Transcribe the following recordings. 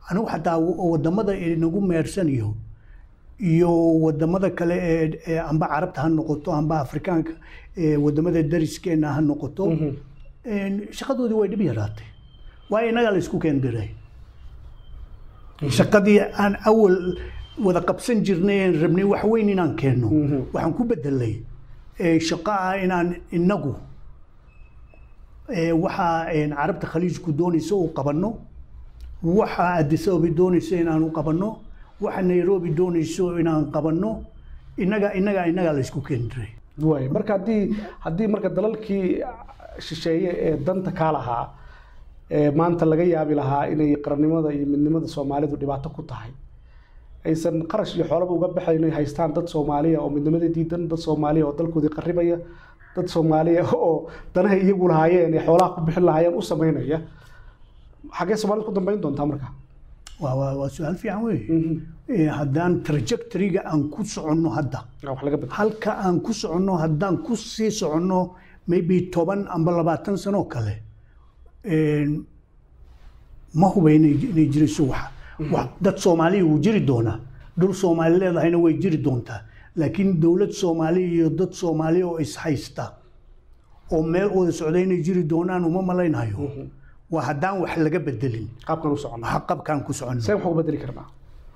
anigu xataa wadamada inagu meersanayo iyo wadamada kale ee ee amba carabta ha noqoto amba afrikaanka ee wadamada dariskeena ha noqoto een, shaqadoodii way dhib yaraatay waayo innagaa la isku keendiray shaqadii aan awal wada qabsan jirnay een rabnay wax weyn inaan keenno waxaan ku bedelay ee, shaqo ah inaan inagu ee, waxa een, carabta khaliijku doonaysa uu qabanno waxa addis ababa doonaysa inaan u qabanno waxa nairobi doonayso inaan qabanno innaga innaga innagaa la isku keendiray waay marka haddii haddii marka dalalkii shisheeye ee danta kaa lahaa ee maanta laga yaabi lahaa inay qarannimada iyo midnimada soomaalidu dhibaato ku tahay aysan qarash iyo xoolaba uga baxayn inay haystaan dad soomaaliya oo midnimada diidan dad soomaaliya oo dalkoodii qarribaya dad soomaaliya oo danaha iyagu lahaayeen ee xoolaha ku bixin lahaayeen u sameynaya xaggee soomaalida ku dambeyn doontaa marka waa waa waa su-aal fiican wey Ee, haddaan trajectoryga aan ku soconno hadda wax laga bedelo halka aan ku soconno haddaan ku sii soconno maybe toban amba labaatan sano kale een, ma huba inay inay jirayso wax wax dad soomaaliya wuu jiri doonaa dhul soomaali leedahayna way jiri doontaa laakiin dowlad soomaaliya iyo dad soomaaliya oo ishaysta oo meel wada socda inay jiri doonaan uma malaynayo waa haddaan wax laga bedelin qaabkan u soconnaa ha qabkaan ku soconno seen wax uga bedeli karnaa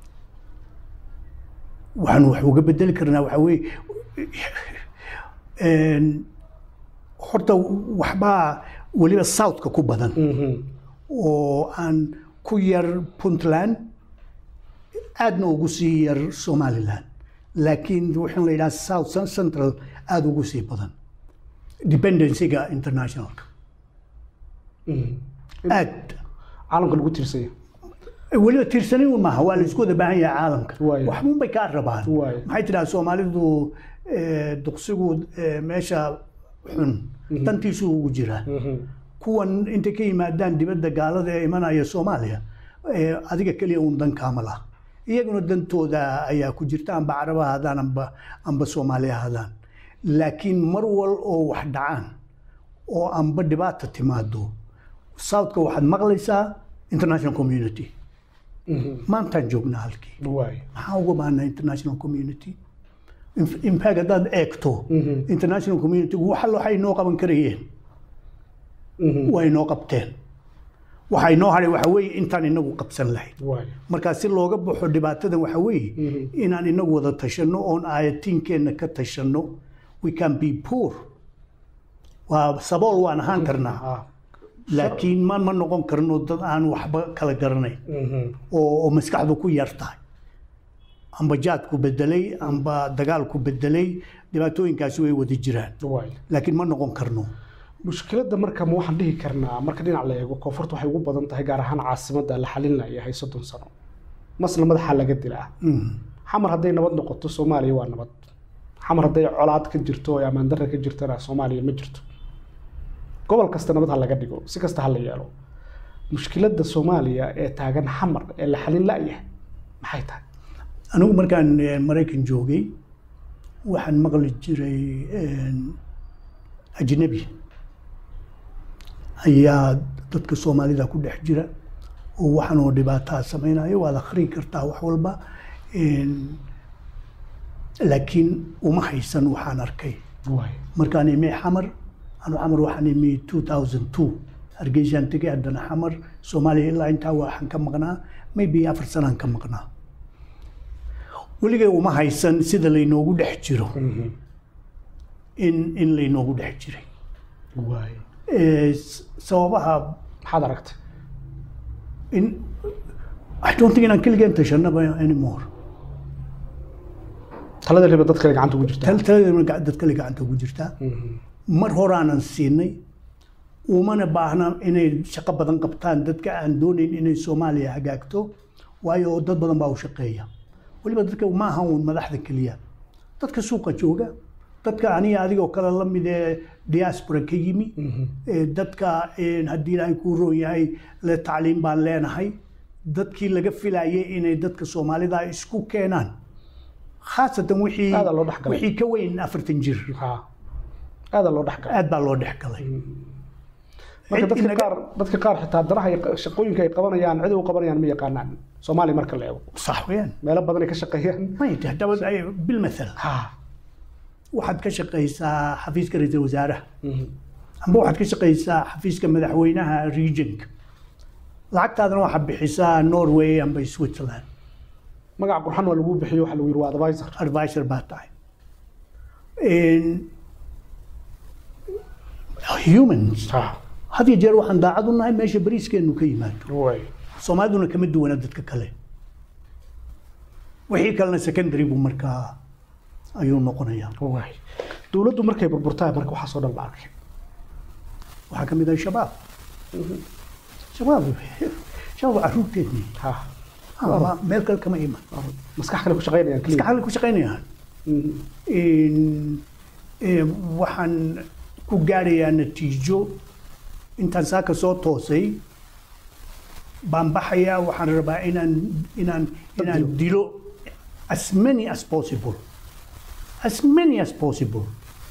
waxaan wax uga bedeli karnaa waxaa weeye een, horta waxbaa weliba southka ku badan oo aan ku yar puntland aadna ugu sii yar somaliland laakiin waxaan la yidhaha south central aada ugu sii badan dependencyga internationalka aad caalamka lagu tiirsanya weliba tiirsanin un maaha waa la isku wada baahan yahay caalamka Waayo. waxbun bay kaa rabaan Waayo. maxay tidhaha soomaalidu eh, duqsigu eh, meesha xun dantiisu ugu jiraa kuwan intay ka yimaadaan dibadda gaalada ee imanaya soomaaliya eh, adiga keliya un dan kaama laha iyaguna dantooda ayaa ku jirta amba caraba ahaadaan amba amba soomaali ahaadaan laakiin mar wal oo wax dhacaan oo amba dhibaata timaado southka waxaad maqlaysaa international community maantaan joognaa halkii waay maxaa uga baahnaa international community In- in fact haddaad eegto international community waxa waxay inoo qaban karayeen waa inoo qabteen waxa inoo hadhay waxa weeye intaan inagu qabsan lahayn waay markaa si looga baxo dhibaatadan waxa weeye inaan inagu wada tashanno oon aayatiinkeenna ka tashanno we can be poor waa sabool waan ahaan karnaa ah laakiin ma ma noqon karno dad aan waxba kala garanayn oo oo maskaxdu ku yar tahay amba jaadku bedelay amba dagaalku bedelay dhibaatooyinkaasi way wada jiraan waay laakiin ma noqon karno mushkiladda marka ma waxaan dhihi karnaa marka dhinac la eego koonfurta waxay ugu badan tahay gaar ahaan caasimadda la xalin layahay soddon sano masna madaxa laga dilaa Mm. xamar hadday nabad noqoto soomaaliya waa nabad xamar hadday colaad ka jirto oo ammaan darra ka jirtana soomaaliya ma jirto gobol kasta nabad ha laga dhigo si kasta ha la yeelo mushkiladda soomaaliya ee taagan xamar ee la xalin la'yahay maxay tahay anigu markaan eh, maraykan joogay waxaan maqli jiray een, ajnabi ayaa dadka soomaalida ku dhex jira oo waxaan oo dhibaataa samaynayo waad akhrin kartaa wax walba een, laakiin uma haysan waxaan arkay waay markaan imi xamar anu xamar waxaan imi 2002 hargeysaan tegay haddana xamar soomaaliya ilaa intaa waxaan ka maqnaa maybe afar sanaan ka maqnaa weligay uma haysan sida laynoogu dhex jiro in in laynoogu dhex jiray waay Eh, s- sababaha maxaad aragtay in I don't think inaan keligeen tashanaba anymore talada riba dadka gacanta ugu jirta tal taladeena gac- dad kale gacanta ugu jirtaa mar horaanan siinay umana baahna inay shaqo badan qabtaan dadka aan doonayn inay soomaaliya hagaagto waayo dad badan baa u shaqeeya weliba dadka ma aha uun madaxda keliya dadka suuqa jooga dadka aniga adigoo kale la mid ee diaspora ka yimi ee dadka een, haddii ilaahay kuu roon yahay le tacliim baan leenahay dadkii laga filayay inay dadka soomaalida isku keenaan khaasatan wixii Aad loo dhex galay. wixii ka weyn afartan jir ha aada loo dhex galay aad baa loo dhex galay marka Cid dadka inaga- qaar dadka qaar xitaa danaha ay qa- shaqooyinka ay qabanayaan cid u qabanayaan ma yaqaanaan soomaaliya marka la eego sax weeyaan meelo badan ay ka shaqeeyaan may tahay dawad ay bilmathal ha waxaad ka shaqaysaa xafiiska ra-iisul wasaaraha Mhm. amba waxaad ka shaqaysaa xafiiska madaxweynaha regionka lacagtaadana waxaad bixisaa norway amba switzerland magac qurxan waa lagu bixiyo waxa lagu yiri waa advisor advisor baa tahay In- humans ha had iyo jeer waxaan daacad u nahay meesha bariiskeenu ka yimaado way soomaaliduna kama duwana dadka kale wixii kalena secondary buu markaa ayuu noqonayaa way dowladdu markay burburtaa marka waxaasoo dhan la arkay waxaa ka mid ah shabaab shabaab shabaab waa caruurteedni ha ama meel kale kama iman maskax kale ku shaqeynayaan iska keliya xalli ku shaqaynayaan Mhm. In- eh, waxaan ku gaarayaa natiijo intaan saaka soo toosay baan baxayaa waxaan rabaa inaan inaan inaan dilo as many as possible as many as possible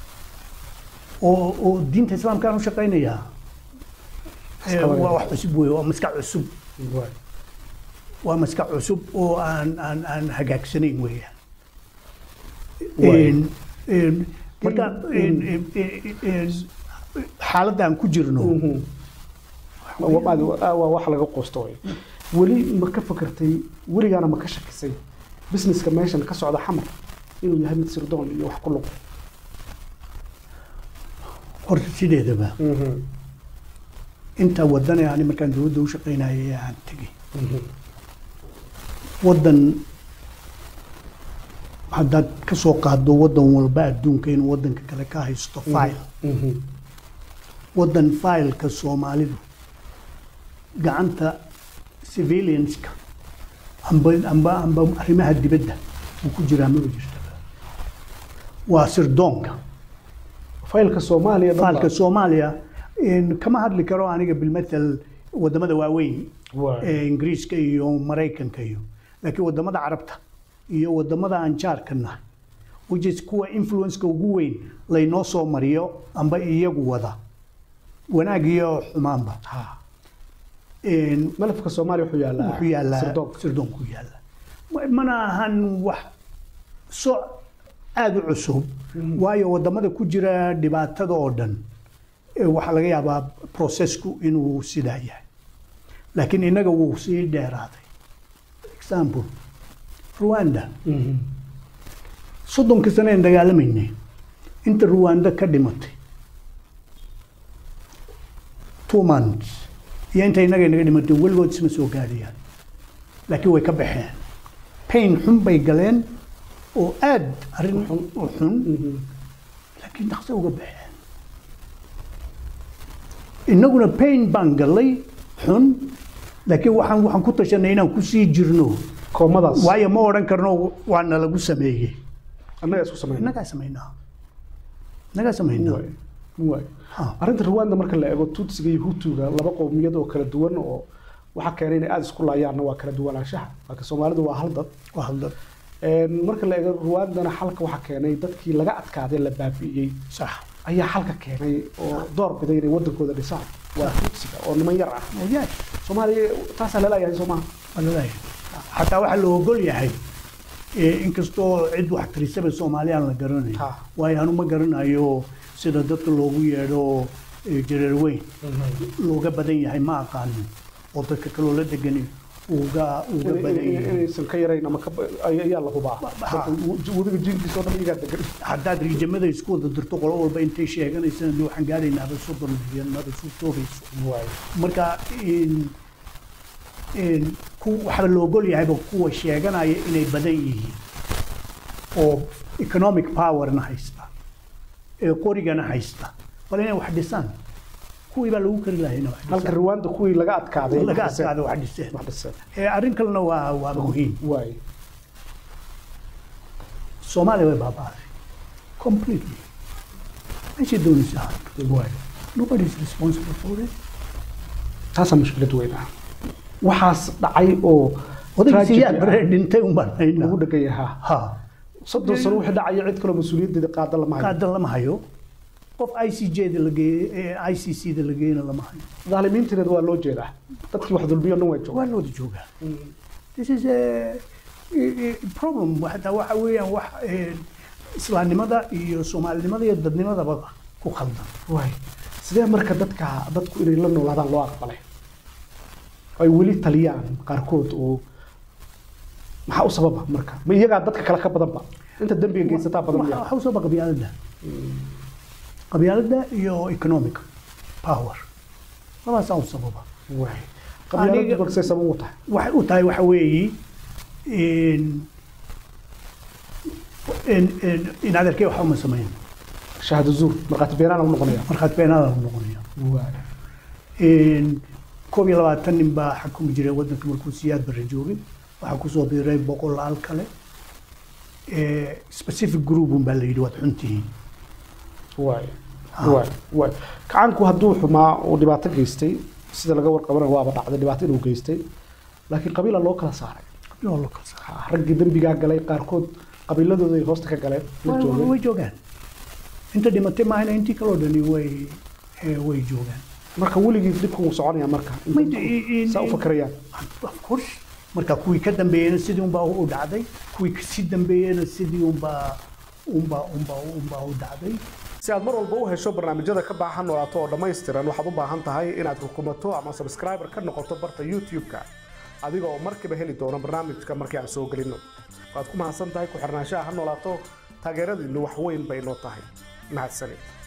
oo oo diinta islaamkaan u shaqaynayaa Eh, Iska waa wax cusub wey waa maskax cusub way waa maskax cusub oo aan aan aan hagaagsanayn weeyaan Waay. Een- een, marka een- een- een- een, xaaladda aan ku jirno Mhm. Waa- waa waa wax laga qoosto way weli ma ka fakartay weligaana ma ka shakisay businesska meeshan ka socda xamar inuu yahay mid sirdoon iyo wax ku lug horta sideedaba inta wadan ee ani markaan dowladda u shaqaynayay aan tegey wadan haddaad ka soo qaado wadan walba adduunka inuu wadanka kale ka haysto file wadan fileka soomaalidu gacanta civilianska amba amba amba arrimaha dibadda uu ku jiraa maba jirta waa sirdoonka faylka soomaaliya dhan faalka baa- soomaaliya in- kama hadli karo aniga bilmathal wadamada waaweyn Waay. ee ingiriiska iyo maraykanka iyo laakiin wadamada carabta iyo wadamada aan jaarka nahay which is kuwa influenceka ugu weyn laynoo soo mariyo amba iyagu wada wanaag iyo xumaanba Ha. In- malafka soomaaliya wuxuu yaallaa wuxuu yaallaa sirdoonka sirdoonku yaalla Ma- mana ahan wax so aada u cusub waayo wadamada ku jira dhibaatada oo dhan eh, waxaa laga yaabaa processku inuu sidaa yahay laakiin innaga wuu sii dheeraaday example rwanda Mhm. soddonka sane aan dagaalamaynay inta rwanda ka dhimatay two months iyo inta innaga inaga dhimatay weligood isma soo gaadhayaan laakiin way ka baxeen pain xun bay galeen oo aad arrin u xun Mhm. laakiin dhaqso uga baxeen innaguna pain baan gallay xun laakiin waxaan waxaan ku tashanay inaan ku sii jirno koomadaas waayo ma odhan karno waa nalagu sameeyey annaga isku samayna innagaa samaynaa innagaa samaynaa Waay. Waay. Ha. arrinta rwanda marka la eego tutsiga iyo hutuga laba qowmiyad oo kala duwan oo waxaa keenay inay aada isku laayaanna waa kala duwanaanshaha laakiin soomaalidu waa hal dad waa hadda Een, marka la eego rwandana xalka waxaa keenay dadkii laga adkaaday la baabi'iyey sax ayaa xalka keenay oo door biday inay wadankooda dhisaan waa tutsiga oo niman yar ah oyaay soomaaliya taasaa laleeyahay soomaha waa laleeyahay xataa waxaa la ogol yahay eh, inkastoo cid wax tirisaba soomaaliyaan la garanayo Ha. waayo anu ma garanayo sida dadka loogu yeedho eh, jareer weyn looga badan yahay ma aqaanin oo dadka kaloo la degan uga uga badan yahay inaysan ka yarayn ama ka ba- ay- ayaa la hubaa Ha. wadiga jiinkiisa oo dhan iyagaa degan haddaad riijamada isku wada dirto qolo walba intay sheeganaysana dee waxaan gaadhaynaaba soddon milyan maba suu toobayso marka in- in ku- waxaa la ogol yahayba kuwa sheeganaya inay badan yihiin oo economic powerna haysta ee qorigana haysta bal inay wax dhisaan kuwii baa lagu kari lahaa inay wax halka dhisaan rwanda kuwii laga adkaaday laga wax dhiseen. adkaada wax dhiseen wax dhiseen ee arrin kalena waa waa muhiim waay soomaaliya way baaba'day completely meeshay doonaysaa waay nobody is responsible for it taasaa mushkilad weyn ah waxaas dhacay oo odayg tragedy siyaad ah, baree dhintay un baan lagu haynaa dhegaya ha ha soddon sano wixii dhacaya cid kaloo mas-uuliyaddeeda qaada lama hayo qaadan lama hayo qof i c j da la geeyey i c c da la geeyena lama hayo daalimiintineed waa loo jeedaa dadkii wax dulmiyo dhan way joogaan waa looda joogaa this is a, a, a problem hataa waxa weeyaan wax eh, islaamnimada iyo soomaalinimada iyo dadnimadaba ku khaldan waay sidee marka dadka dadku inay la noolaadaan loo aqbalay ay weli taliyaan qaarkood oo maxaa u sababa marka ma iyagaa dadka kale ka badanba inta dembiga geysataa badan Waxa- miyaa waxa u sababa qabyaaladda qabyaaladda iyo economic power labaasaa u sababa waay qabyaaladu Aniga- marka say sabab u tahay waxay u tahay waxa weeyi in in in in adeerkay waxa uma samayn shahaado zuur markhaati beenaana u noqonaya markhaati beenaada u noqonaya waay in koob iyo labaatan nin baa xakumi jiray waddanka markuu siyaad barre joogay waxaa kusoo biiray boqolaal kale Eh, specific group un baa la yidhi waad xuntihiin waay waay waay kacanku hadduu xumaa uu dhibaato geystay sida laga warqabanayo waaba dhacday dhibaato inuu geystay laakiin qabiila loo kala saaray Qabiilo la kala saaray. Ah, raggii dembigaa galay qaarkood qabiiladooda ay hoosta ka galeen la Way- joogay way joogaan inta dhimatay maahayna intii kaloo dhani way eh, way joogaan marka weligii dhibku wuu soconaya marka in Ma- dadku i- i- saa u fakarayaan of course marka kuwii ka dambeeyena sidii unbaa u dhacday kuwii kasii dambeeyena sidii unbaa unbaa unbaa unbaa u dhacday si aad mar walba u hesho barnaamijyada ka baahan noolaato oo dhammaystiran waxaad u baahan tahay inaad rukumato ama subscriber ka noqoto barta youtube-ka adiga oo markiiba heli doono barnaamijka markii aan soo gelino waad ku mahadsan tahay ku xirnaanshaha ha noolaato taageeradiinnu wax weyn bay noo tahay mahadsanid